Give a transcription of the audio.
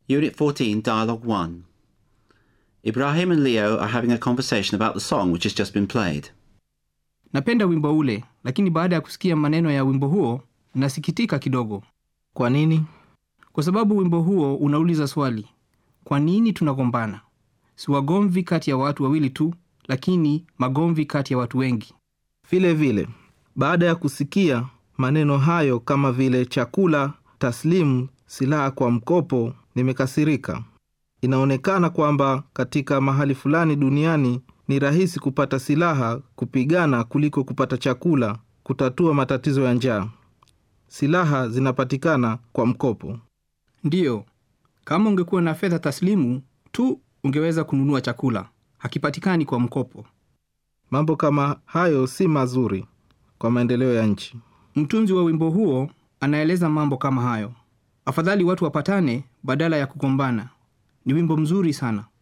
Unit 14, Dialogue 1. Ibrahim and Leo are having a conversation about the song which has just been played. napenda wimbo ule lakini baada ya kusikia maneno ya wimbo huo nasikitika kidogo Kwa nini? kwa sababu wimbo huo unauliza swali kwa nini tunagombana si wagomvi kati ya watu wawili tu lakini magomvi kati ya watu wengi Vile vile, baada ya kusikia maneno hayo kama vile chakula, taslimu, silaha kwa mkopo, nimekasirika. Inaonekana kwamba katika mahali fulani duniani ni rahisi kupata silaha kupigana kuliko kupata chakula kutatua matatizo ya njaa. Silaha zinapatikana kwa mkopo. ndiyo kama ungekuwa na fedha taslimu tu ungeweza kununua chakula hakipatikani kwa mkopo Mambo kama hayo si mazuri kwa maendeleo ya nchi. mtunzi wa wimbo huo anaeleza mambo kama hayo afadhali watu wapatane badala ya kugombana ni wimbo mzuri sana